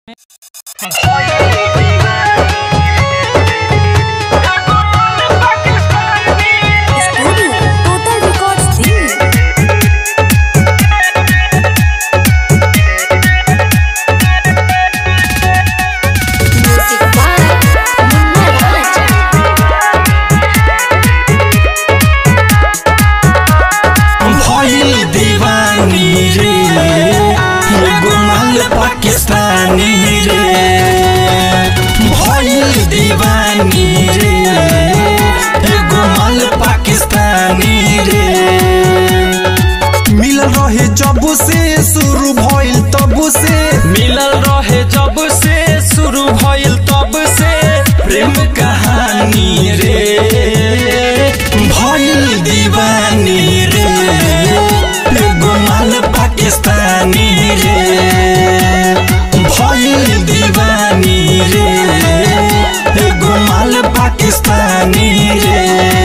Studio Total Records Delhi. Music by Munna Raj. भइल दीवानी रे एगो माल पाकिस्तानी रे भइल दीवानी रे एगो माल पाकिस्तानी रे मिलल रहे जब से शुरू भइल तब से मिलल रहे जब से शुरू भइल तब से प्रेम कहानी रे भइल दीवानी रे एगो माल पाकिस्तानी रे भइल दीवानी रे एगो माल पाकिस्तानी रे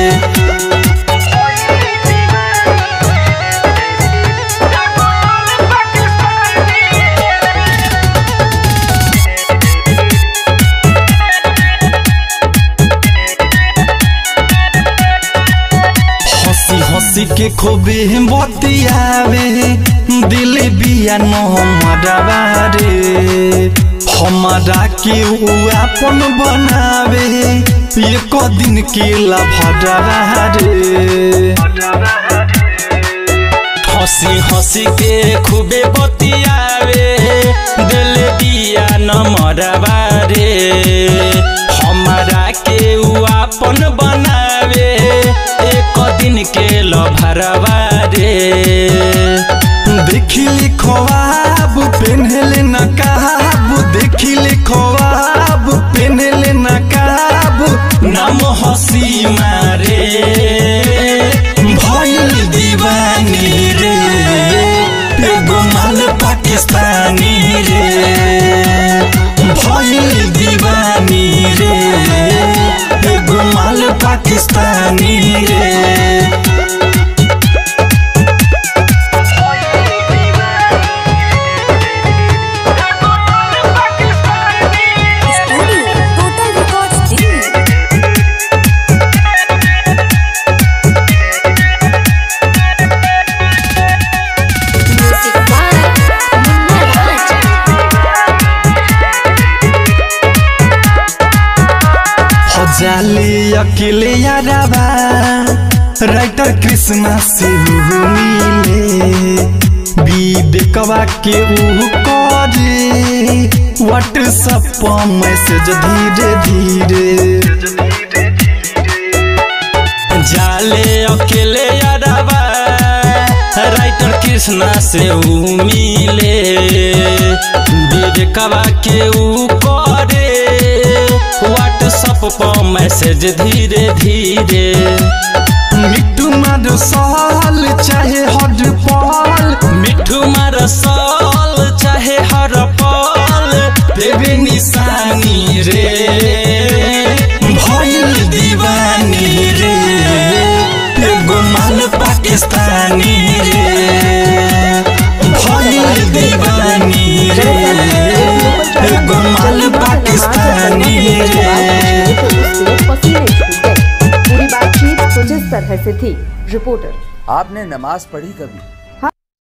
हंसी हंसी के खूबे बतियावे दिल बिया न हमारा रे हमारा के उ अपन बनावे एक दिन के लभरा रे हंसी हंसी के खूबे बतियावे दिल दिया नमरवा रे हमारा के उ आपन बनावे एक दिन के लभरवा रे देखिली ख्वाब पेन्हले नकाब देखिली ख्वाब पेन्हले नकाब नाम हंसी मारे भइल दीवानी रे एगो माल पाकिस्तानी रे भइल दीवानी रे एगो माल पाकिस्तानी रे Studio Total Records Delhi. Music by Munna Raj. हजाली अकेले याराबा राइटर कृष्णा से ऊ मिले विवेकवा के ऊ करे व्हाट्सएप पर मैसेज धीरे धीरे जाले अकेले यादवा राइटर कृष्णा से ऊ मिले विवेकवा के ऊ करे व्हाट्सअप पर मैसेज धीरे धीरे मिट्टू मार साल चाहे हर पल मिठू मार साल चाहे हर पल देवे निशानी रे भइल दीवानी रे एगो माल पाकिस्तानी रे भइल दीवानी रे एगो माल पाकिस्तानी रे उससे पसीने छूट गए पूरी बातचीत कुछ इस तरह से थी रिपोर्टर आपने नमाज पढ़ी कभी